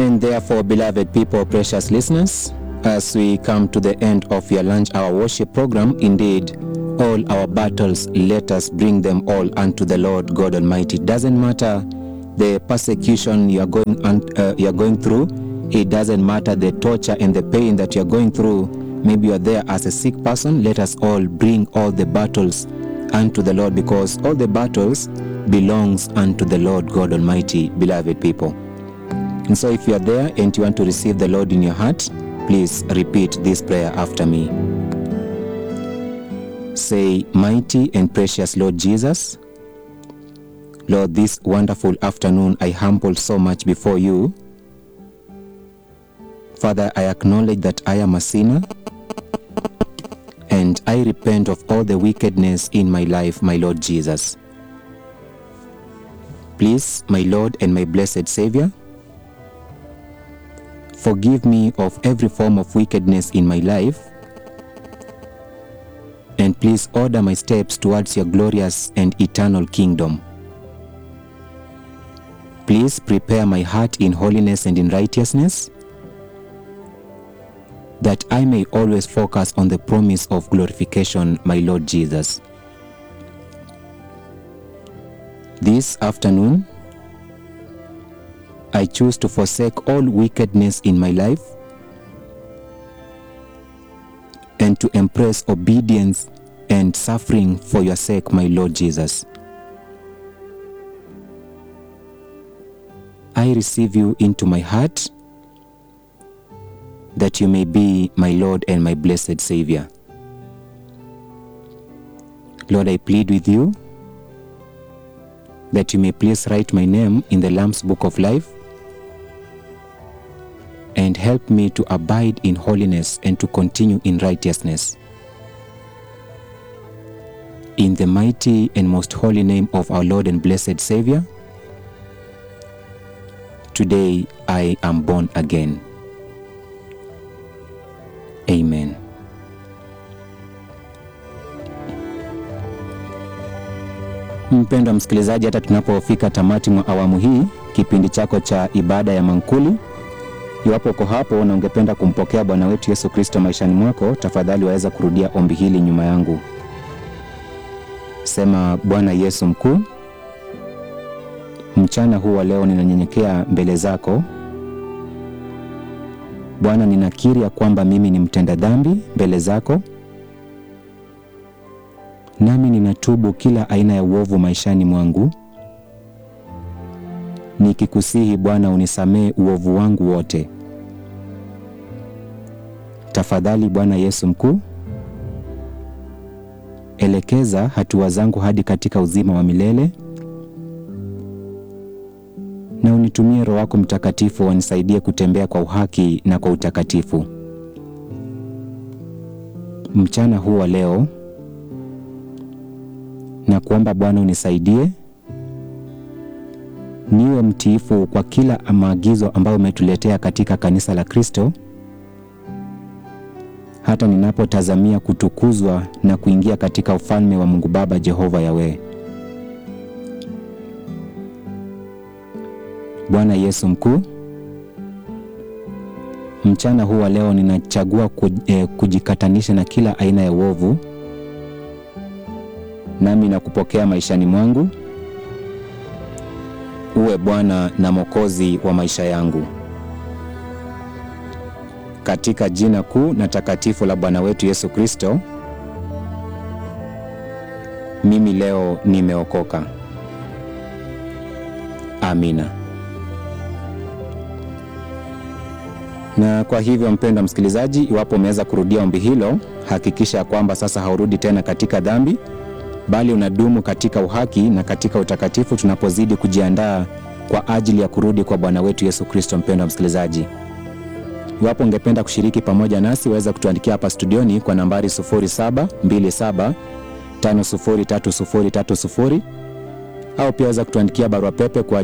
And therefore, beloved people, precious listeners, as we come to the end of your lunch hour worship program, indeed, all our battles, let us bring them all unto the Lord God Almighty. It doesn't matter the persecution you are going un- uh, you are going through. It doesn't matter the torture and the pain that you are going through. Maybe you are there as a sick person. Let us all bring all the battles unto the Lord, because all the battles belongs unto the Lord God Almighty, beloved people. And so, if you are there and you want to receive the Lord in your heart, please repeat this prayer after me. Say, Mighty and precious Lord Jesus, Lord, this wonderful afternoon I humble so much before you. Father, I acknowledge that I am a sinner and I repent of all the wickedness in my life, my Lord Jesus. Please, my Lord and my blessed Savior, forgive me of every form of wickedness in my life and please order my steps towards your glorious and eternal kingdom. Please prepare my heart in holiness and in righteousness, that I may always focus on the promise of glorification, my Lord Jesus. This afternoon, I choose to forsake all wickedness in my life and to embrace obedience and suffering for your sake, my Lord Jesus. I receive you into my heart that you may be my Lord and my blessed Savior. Lord, I plead with you that you may please write my name in the Lamb's Book of Life and help me to abide in holiness and to continue in righteousness. In the mighty and most holy name of our Lord and blessed Savior, today I am born again. Amen. Mpendwa msikilizaji, hata tunapofika tamati mwa awamu hii, kipindi chako cha ibada ya mankuli, iwapo uko hapo na ungependa kumpokea Bwana wetu Yesu Kristo maishani mwako, tafadhali waweza kurudia ombi hili nyuma yangu. Sema: Bwana Yesu mkuu, mchana huu wa leo ninanyenyekea mbele zako Bwana, ninakiri ya kwamba mimi ni mtenda dhambi mbele zako, nami ninatubu kila aina ya uovu maishani mwangu, nikikusihi Bwana unisamehe uovu wangu wote. Tafadhali Bwana Yesu mkuu, elekeza hatua zangu hadi katika uzima wa milele na unitumie Roho wako Mtakatifu wanisaidie kutembea kwa uhaki na kwa utakatifu. Mchana huu wa leo na kuomba Bwana unisaidie niwe mtiifu kwa kila maagizo ambayo umetuletea katika kanisa la Kristo, hata ninapotazamia kutukuzwa na kuingia katika ufalme wa Mungu Baba Jehova Yawe. Bwana Yesu mkuu, mchana huu wa leo ninachagua kujikatanisha na kila aina ya uovu, nami nakupokea maishani mwangu, uwe Bwana na Mwokozi wa maisha yangu, katika jina kuu na takatifu la Bwana wetu Yesu Kristo. Mimi leo nimeokoka. Amina. Na kwa hivyo mpendwa msikilizaji, iwapo umeweza kurudia ombi hilo, hakikisha kwamba sasa haurudi tena katika dhambi, bali unadumu katika uhaki na katika utakatifu, tunapozidi kujiandaa kwa ajili ya kurudi kwa Bwana wetu Yesu Kristo. Mpendwa msikilizaji, iwapo ungependa kushiriki pamoja nasi, waweza kutuandikia hapa studioni kwa nambari 0727503030 au pia waweza kutuandikia barua pepe kwa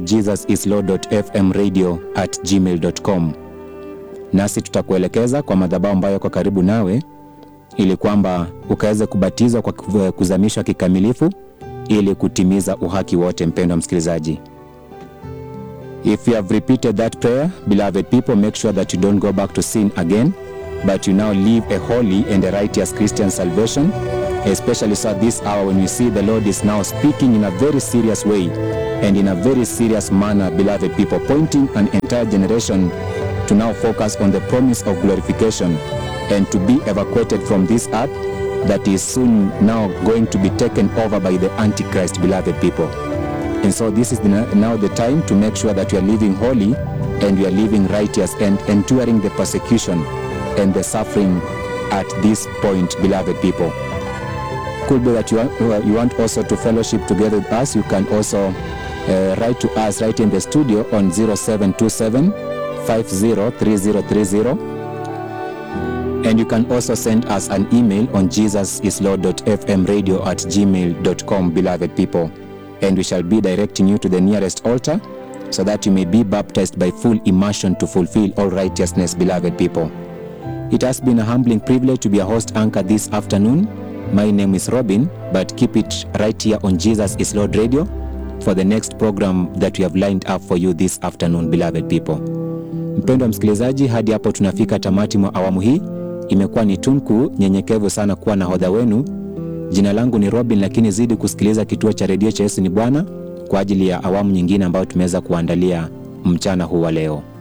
jesusislord.fmradio@gmail.com nasi tutakuelekeza kwa madhabahu ambayo yako karibu nawe ili kwamba ukaweze kubatizwa kwa kuzamishwa kikamilifu ili kutimiza uhaki wote. Mpendwa msikilizaji, If you have repeated that prayer, beloved people, make sure that you don't go back to sin again, but you now live a holy and a righteous Christian salvation, especially so at this hour when we see the Lord is now speaking in a very serious way and in a very serious manner, beloved people, pointing an entire generation to now focus on the promise of glorification and to be evacuated from this earth that is soon now going to be taken over by the Antichrist, beloved people. And so this is the, now the time to make sure that we are living holy and we are living righteous and enduring the persecution and the suffering at this point, beloved people. Could be that you want, you want also to fellowship together with us. You can also uh, write to us right in the studio on 0727 503030 and you can also send us an email on jesusislord.fmradio at gmail.com, beloved people. And we shall be directing you to the nearest altar so that you may be baptized by full immersion to fulfill all righteousness, beloved people. It has been a humbling privilege to be a host anchor this afternoon. My name is Robin, but keep it right here on Jesus is Lord Radio for the next program that we have lined up for you this afternoon, beloved people. Mpendwa msikilizaji, hadi hapo tunafika tamati mwa awamu hii. Imekuwa ni tunku nyenyekevu sana kuwa nahodha wenu. Jina langu ni Robin, lakini zidi kusikiliza kituo cha redio cha Yesu ni Bwana kwa ajili ya awamu nyingine ambayo tumeweza kuandalia mchana huu wa leo.